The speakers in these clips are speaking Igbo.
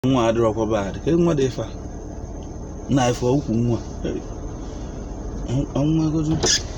nwa adịrọkwa bad ka nwa dị ife a na ife ukwu nwa nwa gozu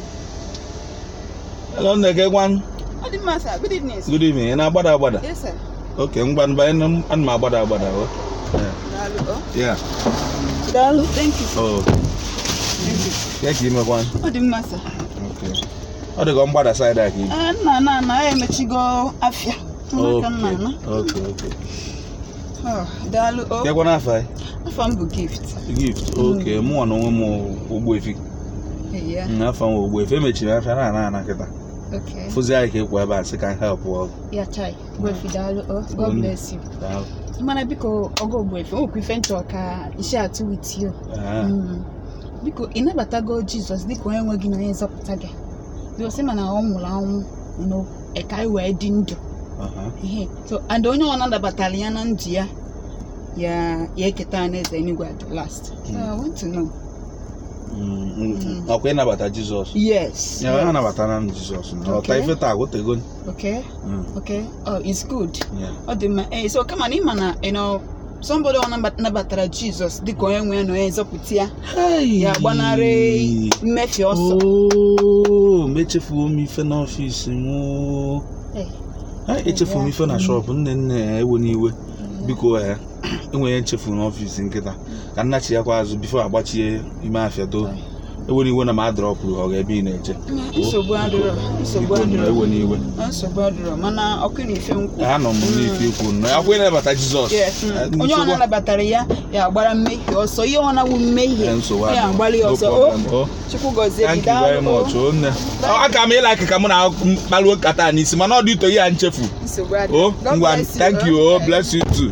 hello nneke gwan Ọ dị mma sir. Good evening. sir. good evening ị na-agbada agbada Yes sir. oke ngwa banye na ana m agbada agbada o Daalụ. Oh. ya Daalụ. Thank you. o Thank you. ya ka imekwan Ọ dị mma sir. ọ dịka mgbada side a ka ibi Ah, nna na na ya emechigo afịa. Nwa ka nna na. oke oke Oh, Daalụ. Oh. ya gwana afa Afọ m bụ gift. gift oke mụnwa na onwe m ụgbọ efi Yeah. afọ m ụgbọ efi emechiri afịa na ana ana kịta Okay. fụzi anyị ka ekwu ebe a sị ka help ọgụ Ya chai. Gwefi daalụ. Oh. God Mm. bless you. Daalụ. Mana biko ọgọ ogbuefi okwu ife nchọ ka isi atụ with you. Ah, Mm. Biko ị nabatago Jizọs dịka onye nwe gị na onye nzọpụta gị. Biko sị mana ọ nwụrụ anwụ no ka anyị wee dị ndụ. aha. Ihe. So and onye ọ nabatara ya na ndụ ya ya ya eketa alaeze eluigwe at the last. So I want to know. Mm, mm, ọkwa ịnabata jizọs Yes. ya ha yes. nabatara m jizọs na ọta Okay. ife taa agụtego Okay. Okay. Oh, it's good. ya Ọ dị mma. Eh, so kama na ịma na you know somebody ọ nabat- nabatara Jizọs dịka onye nwe ya na onye nzọpụta ya ya gbanarị mmefu ọsọ. ooo mechefuo m ife n'ọfịs m oo. Eh. Ha, echefuo m ife na Mm. shọpụ nne nne ya ewe n'iwe biko ya enwere nchefu n'ọfịs nkịta ka nna chi ya kwa azụ bifo agbachie ime afịa too ewe n'iwe na m adrọpụrụ ọ ga-ebe ị na-eche nsogbu adịrọ nsogbu Biko, adịrọ ewe n'iwe nsogbu adịrọ mana ọkụ na ife nkwụ anọ m n'ife ikwu nọ ya kwa ịnabata jizọs Yes, mm. Eh, onye ọ nsogbu- nabatara ya ya agbara mmehie ọsọ ihe ọ na-awụ mmehie Eh, nsogbu ya adịghị. agbalị ya No ọsọ o problem. Oh. chukwu gọzie gị Thank you very daalụ o. much. o nne. Ọ, aka m ịla ka mụ na mkpaluo nkata a n'isi mana ọ dị ito ya nchefu nsogbu adịrọ o God ngwa bless you, thank o. you o Eh. bless you too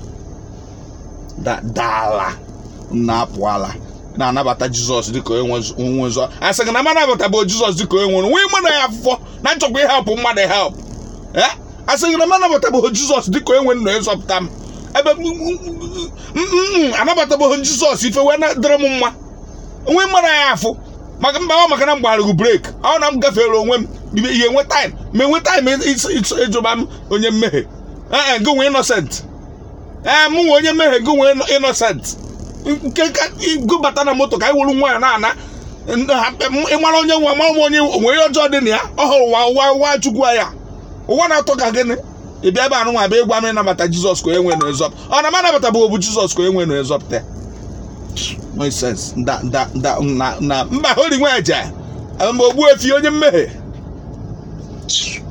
Da- daala na-apụ ala na-anabata jizọs dịka onye nwe- onwe ụzọ a sị gị na m anabatabeghị jizọs dịka onye nwere nwee mụ na ya afụfọ na nchọkwa ịhelpụ mmadụ help Eh? a sị gị na m anabatabeghị jizọs dịka onye nwere na ịzọpụta m ebe m- m- m- m- m- anabatabeghị jizọs ife wee na- dịrị m mma onwe mmadụ ya afụ maka mba ọ maka na m gbarụgụ brek ọ na m gafere onwe m ihe enwe taịm ma enwe taịm ịjụba m onye mmehie ee gị nwe innocent ee mụ nwe onye mmehie gị nwe innocent nke ka gụbata na moto ka anyị wuru nwa ya na-ana ịmara onye nwe mara m onye onwe ihe ọjọọ dị na ya ọ hụrụ ụwa ụwa ụwa chukwu ya ụwa na-atọ ka gịnị ị bịa ebe anụ nwa bịa ịgwa m ịnabata jizọs ka onye nwe na ezọpụta ọ na m anabatabeghị bụ jizọs ka onye nwe na ezọpụta ya nonsense da da da na na mba hori nwa eje mgbe ogbu efi onye mmehie